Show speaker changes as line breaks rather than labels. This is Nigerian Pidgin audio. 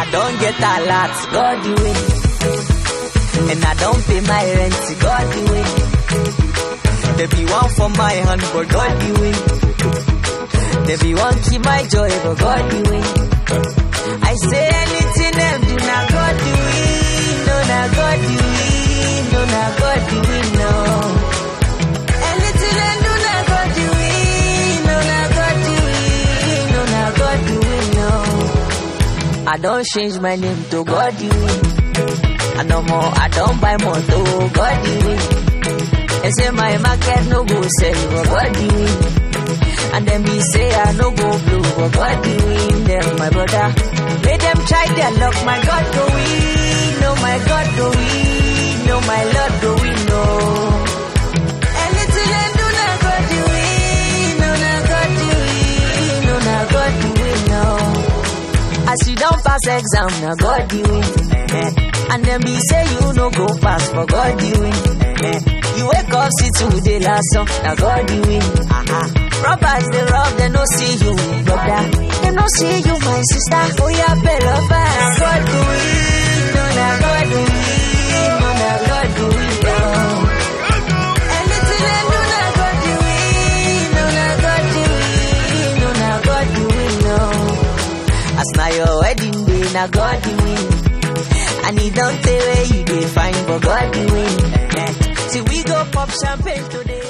don't get a lot, God the way. And I don't pay my rent, God the way. There be one for my hand, but God the way. There be one keep my joy, but God the way. I say anything them do not God the way. No, not God the way. No, not God the way, no. Anything them do not God the way. No, not God the way. No, not God the way, no. I don't change my name to God the way. I no more, I don't buy more to God the way. They say my market no go sell, but God the way. And then me say I no go blue, but God the win them, my brother. Let them try their luck, my God go win, no my God go win, no my Lord go win, no. Anything I do, na God the win, no na God the win, no na God the win, no. As you don't pass exam, na God the win. Eh. And then be say you no go pass, for God the win. Eh. You wake up, see today last song, na God the win. Aha. Robbers they rob, they no see you, brother. They no see you, my sister. Oh yeah, better fast. Na God do it, no na God do it, no na God do it, no. Anything they do, na God do it, no na God do it, no na God do it, no. As na your wedding day, na God do it. And he don't tell where you dey find, but God do it. Eh. See we go pop champagne today.